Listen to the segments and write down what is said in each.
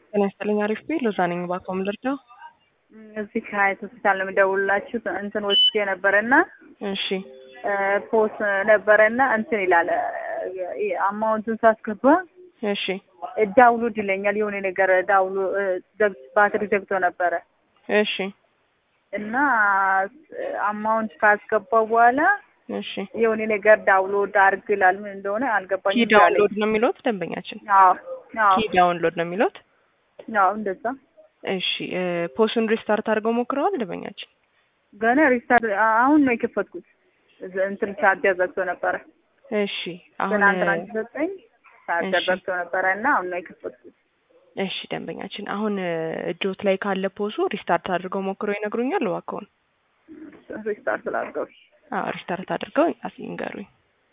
ጤና ይስጥልኝ። አሪፍ ቤ ሎዛ ነኝ። ባኮም ልርዳው። እዚህ ከሀያት ሆስፒታል ነው የምደውልላችሁ። እንትን ወስጄ ነበረና እሺ ፖስ ነበረና እንትን ይላል አማውንቱን ሳስገባ እሺ ዳውንሎድ ይለኛል። የሆነ ነገር ዳውሎ ባትሪ ዘግቶ ነበረ እሺ እና አማውንት ካስገባው በኋላ እሺ የሆነ ነገር ዳውንሎድ አድርግ ይላል። ምን እንደሆነ ኪ አልገባኝም። ዳውንሎድ ነው የሚሉት ደንበኛችን። አዎ አዎ ኪ ዳውንሎድ ነው የሚሉት። አዎ እንደዛ እሺ ፖስቱን ሪስታርት አድርገው ሞክረዋል ደንበኛችን? ገና ሪስታርት አሁን ነው የከፈትኩት። እዛ- እንትን ቻርጀር ዘግቶ ነበረ። እሺ አሁን ትናንትና ሰጠኝ ቻርጀር እሺ። ዘግቶ ነበረ እና አሁን ነው የከፈትኩት። እሺ ደንበኛችን አሁን እጆት ላይ ካለ ፖሱ ሪስታርት አድርገው ሞክረው ይነግሩኛል እባክዎን። ሪስታርት ስላድርገው አዎ ሪስታርት አድርገው አስ- ይንገሩኝ።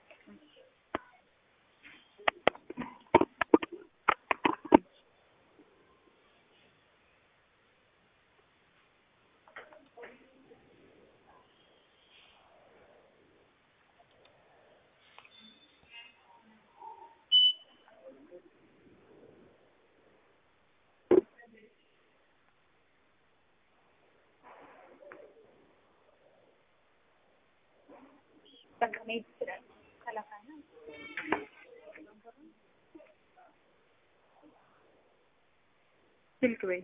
ስልክ በይ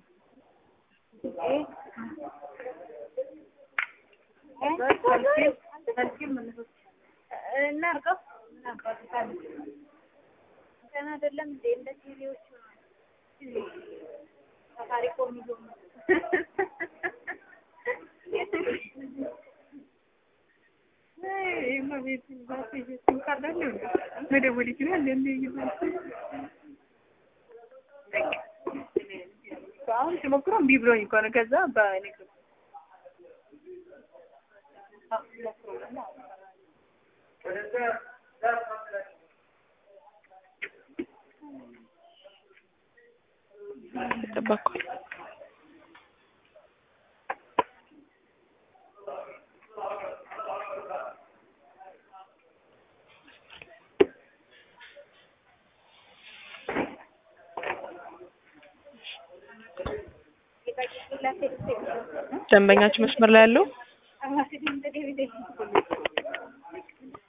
እናርገው ገና አይደለም እንዴ እንደ ቲቪዎቹ ሳፋሪኮም ይዞ መደወል ይችላል። አሁን ሲሞክረው እምቢ ብሎኝ እኮ ነው። ከዛ በንግድ ተጠባኳል። ደንበኛችን መስመር ላይ ያለው